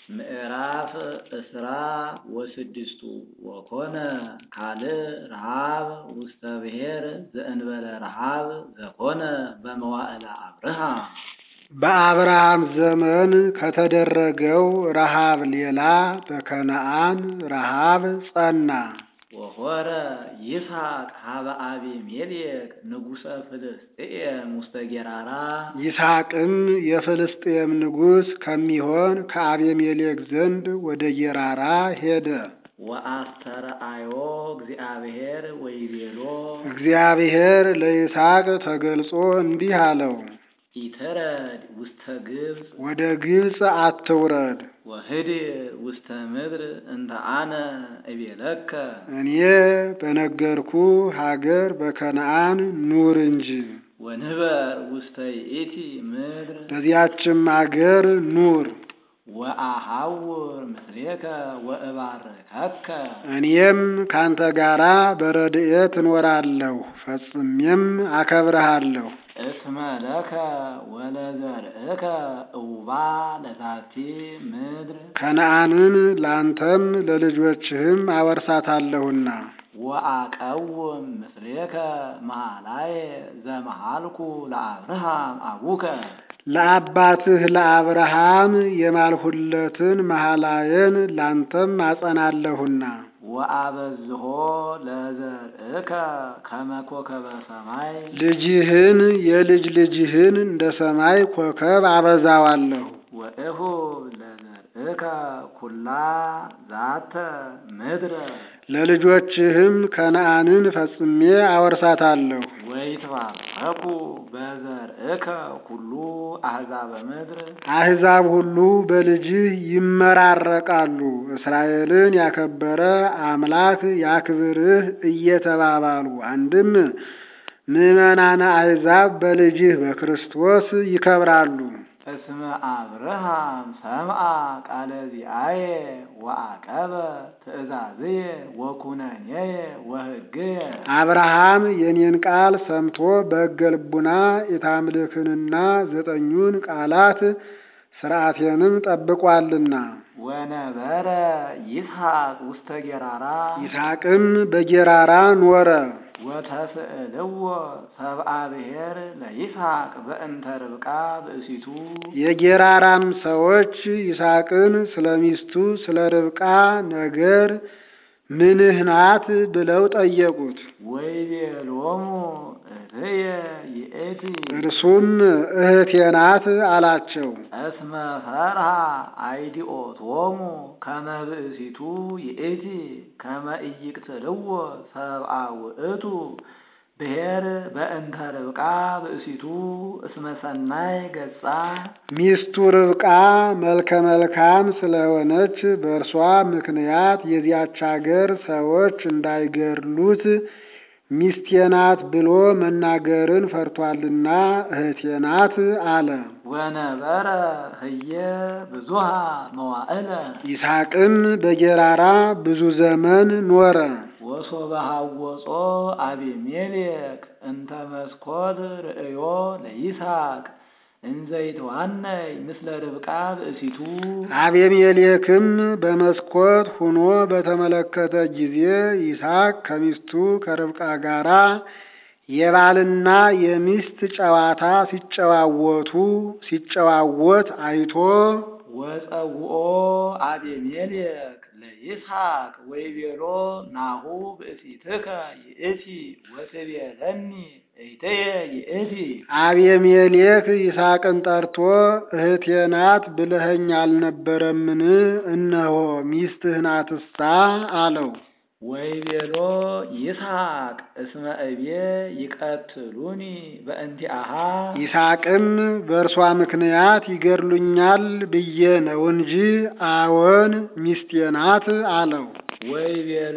ምዕራፍ እስራ ወስድስቱ ወኮነ ካልእ ረሃብ ውስተ ብሔር ዘእንበለ ረሃብ ዘኮነ በመዋዕለ አብርሃ በአብርሃም ዘመን ከተደረገው ረሃብ ሌላ በከነዓን ረሃብ ጸና። ወሖረ ይስሐቅ ሀበ አቢሜሌክ ንጉሠ ፍልስጥኤም ውስተ ጌራራ ይስሐቅም የፍልስጥኤም ንጉሥ ከሚሆን ከአቤሜሌክ ዘንድ ወደ ጌራራ ሄደ። ወአስተርአዮ እግዚአብሔር ወይቤሎ እግዚአብሔር ለይስሐቅ ተገልጾ እንዲህ አለው፣ ኢተረድ ውስተ ግብፅ ወደ ግብፅ አትውረድ፣ ወህድር ውስተ ምድር እንተ አነ እቤለከ እኔ በነገርኩ ሀገር በከነዓን ኑር እንጂ። ወንበር ውስተ ይእቲ ምድር በዚያችም አገር ኑር። ወአሐውር ምስሌከ ወእባርከከ እኔም ካንተ ጋራ በረድኤት እኖራለሁ፣ ፈጽሜም አከብረሃለሁ። እስመ ለከ ወለዘርእከ እውባ ለዛቲ ምድር ከነዓንን ላንተም ለልጆችህም አወርሳታለሁና ወአቀውም ምስሌከ መሃላየ ዘመሃልኩ ለአብርሃም አቡከ ለአባትህ ለአብርሃም የማልሁለትን መሐላየን ላንተም አጸናለሁና ወአበዝሖ ለዘርእከ ከመ ኮከበ ሰማይ ልጅህን የልጅ ልጅህን እንደ ሰማይ ኮከብ አበዛዋለሁ። ወእሁብ ለዘርእከ ኩላ ዛተ ምድረ ለልጆችህም ከነዓንን ፈጽሜ አወርሳታለሁ። ወይትባረኩ በዘርእከ ኩሉ አሕዛበ ምድር አሕዛብ ሁሉ በልጅህ ይመራረቃሉ። እስራኤልን ያከበረ አምላክ ያክብርህ እየተባባሉ አንድም ምዕመናነ አሕዛብ በልጅህ በክርስቶስ ይከብራሉ። እስመ አብርሃም ሰምዐ ቃለ ዚአየ ወአቀበ ትእዛዝየ ወኩነኔየ ወሕግየ አብርሃም የኔን ቃል ሰምቶ በሕገ ልቡና የታምልክንና ዘጠኙን ቃላት ሥርዓቴንም ጠብቋልና። ወነበረ ይስሐቅ ውስተ ጌራራ ይስሐቅም በጌራራ ኖረ። ወተስእልዎ ሰብአ ብሔር ለይስሐቅ በእንተ ርብቃ ብእሲቱ የጌራራም ሰዎች ይስሐቅን ስለ ሚስቱ ስለ ርብቃ ነገር ምንህ ናት ብለው ጠየቁት። ወይቤሎሙ እህየ ይእቲ እርሱም እህቴ ናት አላቸው። እስመ ፈርሃ አይዲኦቶሙ ከመ ብእሲቱ ይእቲ ከመ ኢይቅትልዎ ሰብአ ውእቱ ብሔር በእንተ ርብቃ ብእሲቱ እስመ ሰናይ ገጻ ሚስቱ ርብቃ መልከ መልካም ስለሆነች በእርሷ ምክንያት የዚያች አገር ሰዎች እንዳይገድሉት ሚስቴ ናት ብሎ መናገርን ፈርቷልና እህቴ ናት አለ። ወነበረ ህየ ብዙሃ መዋዕለ ይስሐቅም በጌራራ ብዙ ዘመን ኖረ። ወሶበ ሐወጾ አቢሜሌክ እንተ መስኮት ርእዮ ለይስሐቅ እንዘይትዋነይ ምስለ ርብቃ ብእሲቱ አቤሜሌክም በመስኮት ሁኖ በተመለከተ ጊዜ ይስሐቅ ከሚስቱ ከርብቃ ጋራ የባልና የሚስት ጨዋታ ሲጨዋወቱ ሲጨዋወት አይቶ ወፀውኦ አቤሜሌክ ለይስሐቅ ወይቤሎ ናሁ ብእሲትከ ይእቲ ወትቤለኒ እይትየ ይእቲ አቤሜሌክ ይስሐቅን ጠርቶ እህቴ ናት ብለኸኝ አልነበረምን? እነሆ ሚስትህ ናትሳ አለው። ወይቤሎ ይስሐቅ እስመ እቤ ይቀትሉኒ በእንቲአሃ ይስሐቅም በእርሷ ምክንያት ይገድሉኛል ብዬ ነው እንጂ አዎን ሚስቴ ናት አለው። ወይቤሎ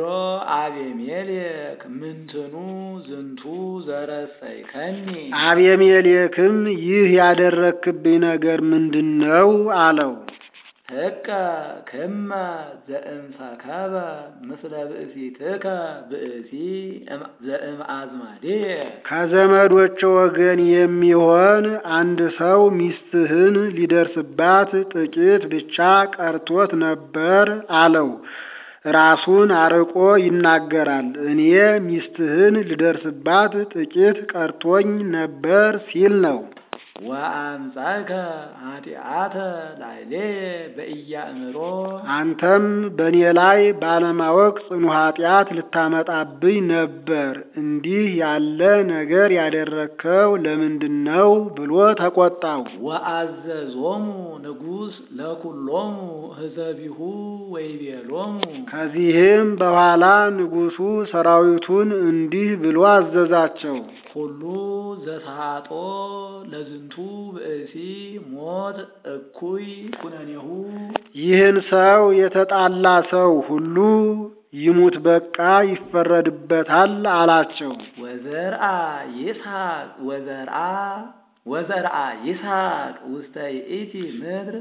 አቤሜሌክ ምንትኑ ዝንቱ ዘረሰይከኒ አቤሜሌክም ይህ ያደረክብኝ ነገር ምንድን ነው አለው። ህቀ ክመ ዘእምሰከበ ምስለ ብእሲትከ ብእሲ ዘእምአዝማዴ ከዘመዶች ወገን የሚሆን አንድ ሰው ሚስትህን ሊደርስባት ጥቂት ብቻ ቀርቶት ነበር አለው። ራሱን አርቆ ይናገራል። እኔ ሚስትህን ልደርስባት ጥቂት ቀርቶኝ ነበር ሲል ነው። ወአምጻእከ ኃጢአተ ላዕሌ በኢያእምሮ አንተም በእኔ ላይ ባለማወቅ ጽኑ ኃጢአት ልታመጣብኝ ነበር። እንዲህ ያለ ነገር ያደረግከው ለምንድን ነው ብሎ ተቆጣው። ወአዘዞሙ ንጉሥ ለኩሎሙ ህዘቢሁ ወይቤሎሙ ከዚህም በኋላ ንጉሡ ሰራዊቱን እንዲህ ብሎ አዘዛቸው። ሁሉ ዘሳጦ ለዝንቱ ብእሲ ሞት እኩይ ኩነኔሁ ይህን ሰው የተጣላ ሰው ሁሉ ይሙት በቃ ይፈረድበታል አላቸው። ወዘርአ ይስሐቅ ወዘርአ ወዘርአ ይስሐቅ ውስተ ይእቲ ምድር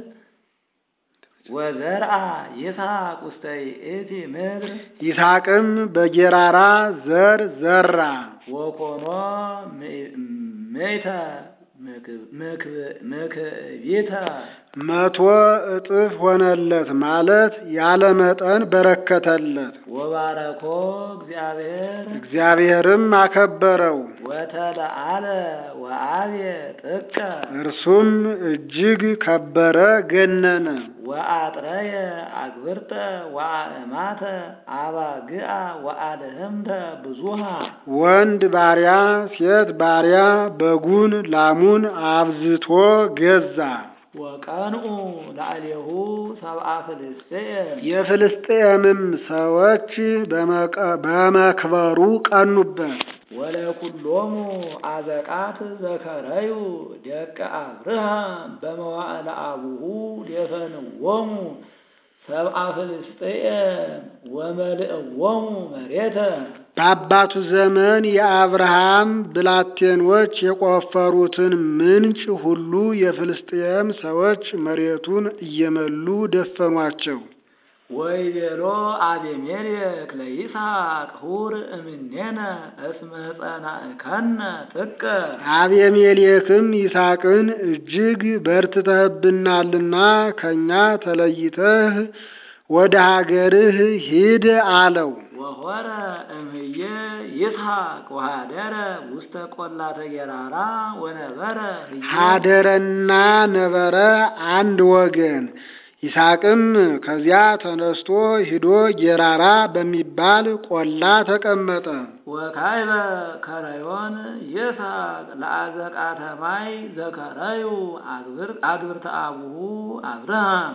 ወዘርአ ይስሐቅ ውስተ ይእቲ ምድር ይስሐቅም በጌራራ ዘር ዘራ። ወኮኖ ምእተ ምክቢተ መቶ እጥፍ ሆነለት ማለት ያለ መጠን በረከተለት። ወባረኮ እግዚአብሔር እግዚአብሔርም አከበረው። ወተለአለ ወአብየ ጥቀ እርሱም እጅግ ከበረ ገነነ። ወአጥረየ አግብርተ ወአእማተ አባግአ ወአልህምተ ብዙሃ ወንድ ባሪያ ሴት ባሪያ በጉን ላሙን አብዝቶ ገዛ። ወቀንኡ ላዕሌሁ ሰብአ ፍልስጥኤም የፍልስጥኤምም ሰዎች በመቀ- በመክበሩ ቀኑበት። ወለኩሎሙ አዘቃት ዘከረዩ ደቀ አብርሃም በመዋዕለ አቡሁ ደፈንዎሙ ሰብአ ፍልስጥኤም ወመልእዎሙ መሬተ በአባቱ ዘመን የአብርሃም ብላቴኖች የቆፈሩትን ምንጭ ሁሉ የፍልስጥኤም ሰዎች መሬቱን እየመሉ ደፈኗቸው። ወይቤሎ አቤሜሌክ ለይስሐቅ ሁር እምኔነ እስመ ጸናእከነ ጥቀ አቤሜሌክም ይስሐቅን እጅግ በርትተህብናልና ከእኛ ተለይተህ ወደ ሀገርህ ሂድ አለው። ወሆረ እምህየ ይስሐቅ ወሃደረ ውስተ ቆላተ ጌራራ ወነበረ ህየ ሀደረና ነበረ አንድ ወገን። ይስሐቅም ከዚያ ተነስቶ ሂዶ ጌራራ በሚባል ቆላ ተቀመጠ። ወካይበ ከረዮን ይስሐቅ ለአዘቃተ ማይ ዘከረዩ አግብር- አግብርተ አቡሁ አብርሃም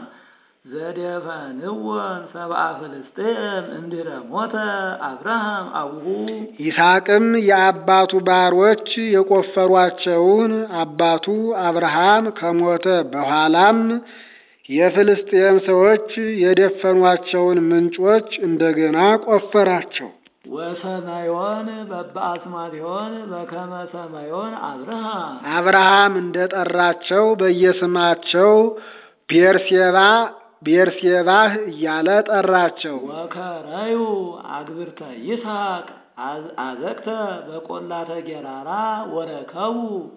ዘደፈንወን ሰብአ ፍልስጥኤም እንድረ ሞተ አብርሃም አቡሁ ይስሐቅም የአባቱ ባሮች የቆፈሯቸውን አባቱ አብርሃም ከሞተ በኋላም የፍልስጥኤም ሰዎች የደፈኗቸውን ምንጮች እንደገና ቆፈራቸው። ወሰማዮን በበአስማቲሆን በከመ ሰማዮን አብርሃም አብርሃም እንደጠራቸው በየስማቸው ቤርሴባ ቤርሴባህ እያለ ጠራቸው። ወከረዩ አግብርተ ይስሐቅ አዝ- አዘቅተ በቆላተ ጌራራ ወረከቡ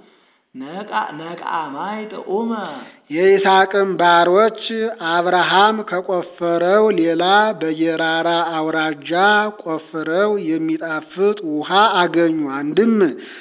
ነቃ- ነቃማይ ጥዑመ የይስሐቅም ባሮች አብርሃም ከቆፈረው ሌላ በጌራራ አውራጃ ቆፍረው የሚጣፍጥ ውሃ አገኙ። አንድም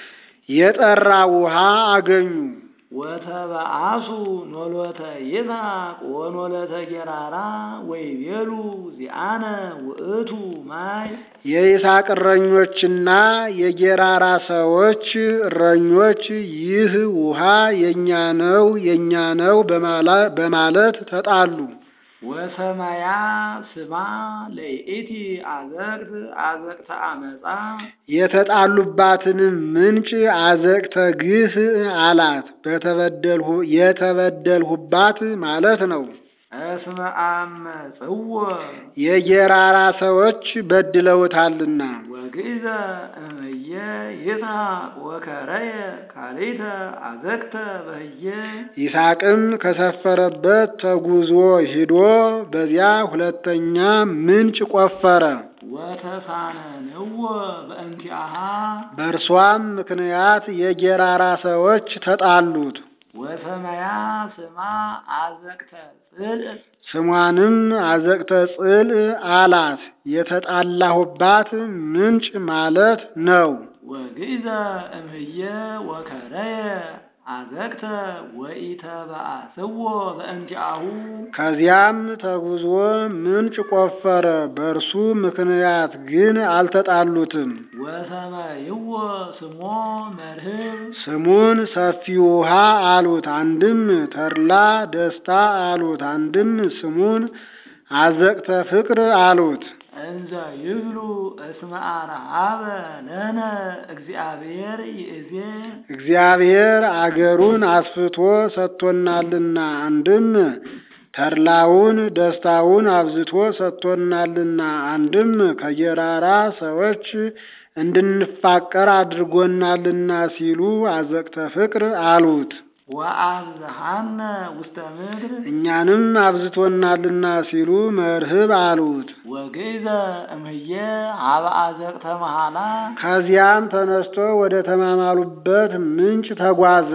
የጠራ ውሃ አገኙ። ወተበአሱ ኖሎተ ይስሐቅ ወኖለተ ጌራራ ወይቤሉ ዚአነ ውእቱ ማይ የይስሐቅ እረኞችና የጌራራ ሰዎች እረኞች ይህ ውሃ የእኛ ነው የእኛ ነው በማላ- በማለት ተጣሉ። ወሰማያ ስማ ለይእቲ አዘቅት አዘቅተ አመፃ የተጣሉባትንም ምንጭ አዘቅተ ግፍ አላት። በተበደልሁ የተበደልሁባት ማለት ነው። እስመ አመጽዎ የጌራራ ሰዎች በድለውታልና። ወግእዘ እምየ ይስሐቅ ወከረየ ካልእተ አዘቅተ በህየ ይስሐቅም ከሰፈረበት ተጉዞ ሂዶ በዚያ ሁለተኛ ምንጭ ቆፈረ። ወተሳነንዎ በእንቲአሃ በእርሷም ምክንያት የጌራራ ሰዎች ተጣሉት። ወሰመያ ስማ አዘቅተ ጽልእ ስሟንም አዘቅተ ጽል አላት። የተጣላሁባት ምንጭ ማለት ነው። ወግእዘ እምህየ ወከረየ አዘቅተ ወኢተበአስዎ በእንቲአሁ ከዚያም ተጉዞ ምንጭ ቆፈረ። በእርሱ ምክንያት ግን አልተጣሉትም። ወሰመይዎ ስሞ መርህብ ስሙን ሰፊ ውሃ አሉት። አንድም ተድላ ደስታ አሉት። አንድም ስሙን አዘቅተ ፍቅር አሉት። እንዘ ይብሉ እስመ አርሃበ ለነ እግዚአብሔር ይእዜ እግዚአብሔር አገሩን አስፍቶ ሰጥቶናልና። አንድም ተድላውን ደስታውን አብዝቶ ሰጥቶናልና። አንድም ከጌራራ ሰዎች እንድንፋቀር አድርጎናልና ሲሉ አዘቅተ ፍቅር አሉት። ወአብዝሃነ ውስተ ምድር እኛንም አብዝቶናልና ሲሉ መርህብ አሉት። ወግእዘ እምህየ ሀበ አዘቅተ መሃላ ከዚያም ተነስቶ ወደ ተማማሉበት ምንጭ ተጓዘ።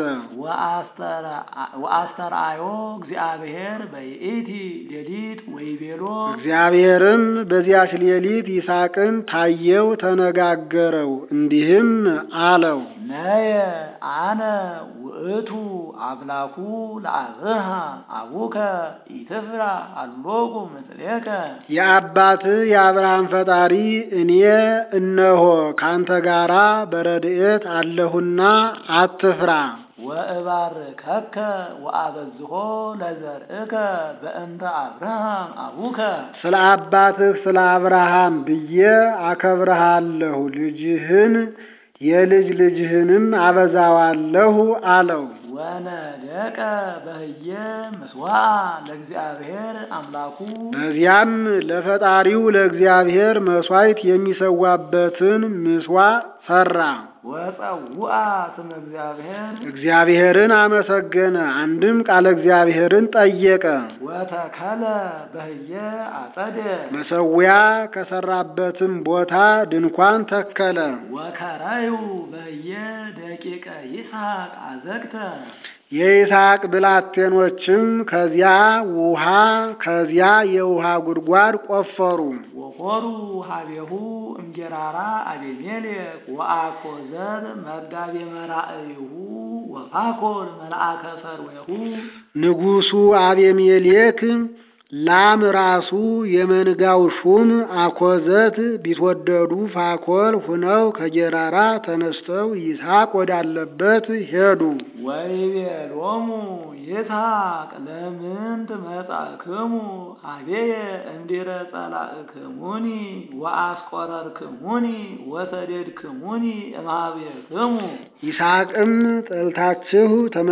ወአስተርአዮ እግዚአብሔር በይእቲ ሌሊት ወይቤሎ እግዚአብሔርም በዚያች ሌሊት ይስሐቅን ታየው፣ ተነጋገረው፣ እንዲህም አለው ነየ አነ ውእቱ አምላኩ ለአብርሃ አቡከ ኢትፍራ አሎቁ ምስሌከ የአባትህ የአብርሃም ፈጣሪ እኔ እነሆ ካንተ ጋራ በረድኤት አለሁና አትፍራ። ወእባርከከ ወአበዝሖ ለዘርእከ በእንተ አብርሃም አቡከ ስለ አባትህ ስለ አብርሃም ብዬ አከብረሃለሁ፣ ልጅህን የልጅ ልጅህንም አበዛዋለሁ አለው። ወነደቀ በህየ ምስዋዕ ለእግዚአብሔር አምላኩ በዚያም ለፈጣሪው ለእግዚአብሔር መሥዋዕት የሚሰዋበትን ምስዋዕ ሠራ። ወጸውአ ስመ እግዚአብሔር እግዚአብሔርን አመሰገነ። አንድም ቃለ እግዚአብሔርን ጠየቀ። ወተከለ በህየ አጸደ መሠዊያ ከሠራበትም ቦታ ድንኳን ተከለ። ወከራዩ በህየ ደቂቀ ይስሐቅ አዘግተ የይስሐቅ ብላቴኖችም ከዚያ ውሃ ከዚያ የውሃ ጉድጓድ ቆፈሩ። ወኮሩ ሀቤሁ እምጌራራ አቤሜሌክ ወአኮዘር መጋቤ መራእይሁ ወፋኮር መልአከ ፈርዌሁ ንጉሡ አቤሜሌክ ላም ራሱ የመንጋው ሹም አኮዘት ቢትወደዱ ፋኮል ሁነው ከጌራራ ተነስተው ይስሐቅ ወዳለበት ሄዱ። ወይቤሎሙ ይስሐቅ ለምንት መጻእክሙ ሀቤየ እንዲረ ጸላእክሙኒ ወአስቆረርክሙኒ ወሰደድክሙኒ እምኀቤክሙ ይስሐቅም ጠልታችሁ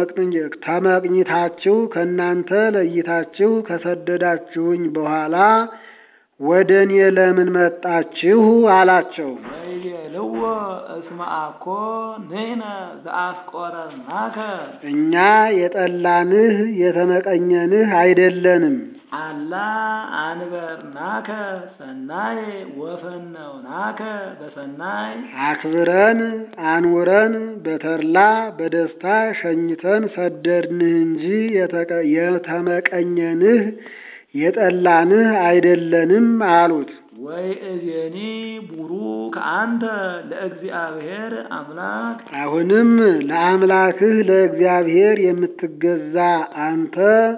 ተመቅኝታችሁ ከእናንተ ለይታችሁ ከሰደዳችሁኝ በኋላ ወደ እኔ ለምን መጣችሁ? አላቸው። ወይቤልዎ እስመ አኮ ንሕነ ዘአስቆረርናከ እኛ የጠላንህ የተመቀኘንህ አይደለንም። አላ አንበርናከ ሰናይ ወፈነውናከ በሰናይ አክብረን አኑረን በተድላ በደስታ ሸኝተን ሰደድንህ እንጂ የተቀ- የተመቀኘንህ የጠላንህ አይደለንም አሉት። ወይ እዜኒ ቡሩክ አንተ ለእግዚአብሔር አምላክ አሁንም ለአምላክህ ለእግዚአብሔር የምትገዛ አንተ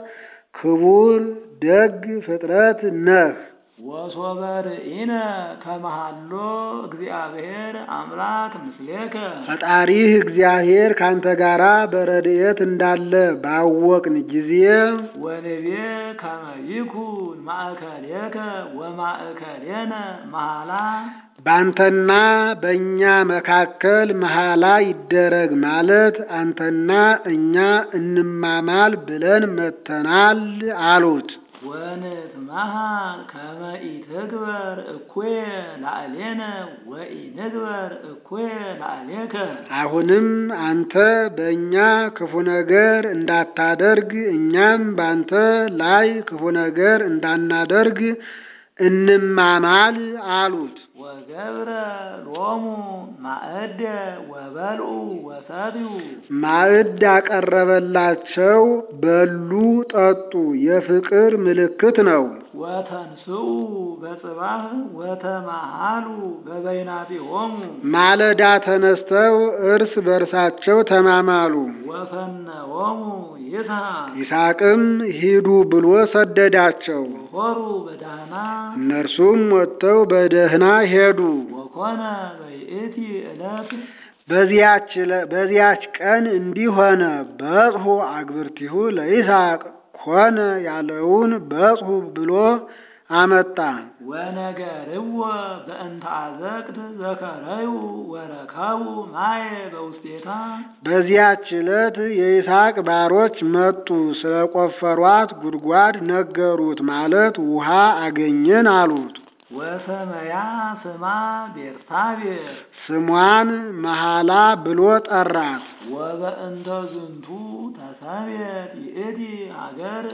ክቡር ደግ ፍጥረት ነህ። ወሶበ ርኢነ ከመሃሎ እግዚአብሔር አምላክ ምስሌከ ፈጣሪህ እግዚአብሔር ካንተ ጋራ በረድኤት እንዳለ ባወቅን ጊዜ ወንቤ ከመ ይኩን ማእከሌከ ወማእከሌነ መሃላ በአንተና በእኛ መካከል መሐላ ይደረግ ማለት አንተና እኛ እንማማል ብለን መተናል አሉት። ወንትመሃር ከመ ኢትግበር እኩየ ላዕሌነ ወኢንግበር እኩየ ላዕሌከ። አሁንም አንተ በእኛ ክፉ ነገር እንዳታደርግ እኛም ባንተ ላይ ክፉ ነገር እንዳናደርግ እንማማል አሉት። ወገብረ ሎሙ ማእደ ወበልዑ ወሰትዩ ማዕድ አቀረበላቸው፣ በሉ ጠጡ። የፍቅር ምልክት ነው። ወተንስኡ በጽባህ ወተማሃሉ በበይናቲሆሙ ማለዳ ተነስተው እርስ በርሳቸው ተማማሉ። ወፈነዎሙ ይስሐቅ ይስሐቅም ሂዱ ብሎ ሰደዳቸው። ወሖሩ በዳህና እነርሱም ወጥተው በደህና ሄዱ። ወኮነ በይእቲ ዕለት በዚያች ለ- በዚያች ቀን እንዲህ ሆነ። በጽሑ አግብርቲሁ ለይስሐቅ ኮነ ያለውን በጽሑ ብሎ አመጣ። ወነገርዎ በእንተ አዘቅት ዘከረዩ ወረከቡ ማየ በውስቴታ በዚያች ዕለት የይስሐቅ ባሮች መጡ፣ ስለ ቆፈሯት ጉድጓድ ነገሩት። ማለት ውሃ አገኘን አሉት። ወሰመያ ስማ ቤርሳቤህ ስሟን መሐላ ብሎ ጠራት። ወበእንተ ዝንቱ ተሰሜት ይእቲ ሀገር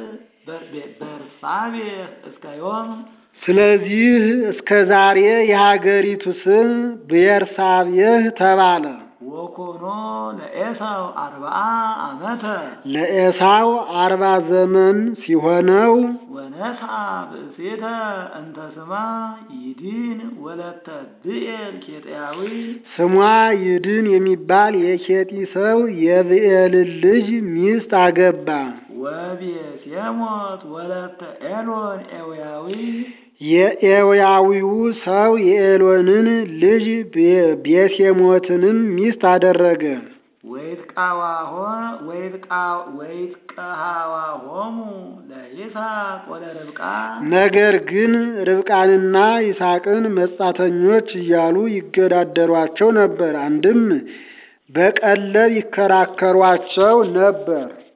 በርሳቤህ እስከ ዮም ስለዚህ እስከ ዛሬ የሀገሪቱ ስም ብኤርሳቤህ ተባለ። ወኮኖ ለኤሳው አርብዓ ዓመተ ለኤሳው አርባ ዘመን ሲሆነው ወነስአ ብእሴተ እንተ ስማ ይዲን ወለተ ብኤል ኬጥያዊ ስሟ ይድን የሚባል የኬጢ ሰው የብኤልን ልጅ ሚስት አገባ። ወቤሴሞት ወለተ ኤሎን ኤውያዊ የኤውያዊው ሰው የኤሎንን ልጅ ቤ- ቤሴሞትንም ሚስት አደረገ። ወይትቃዋሆ ወይትቃ- ወይትቀሃዋሆሙ ለይስሐቅ ወለርብቃ ነገር ግን ርብቃንና ይስሐቅን መጻተኞች እያሉ ይገዳደሯቸው ነበር። አንድም በቀለብ ይከራከሯቸው ነበር።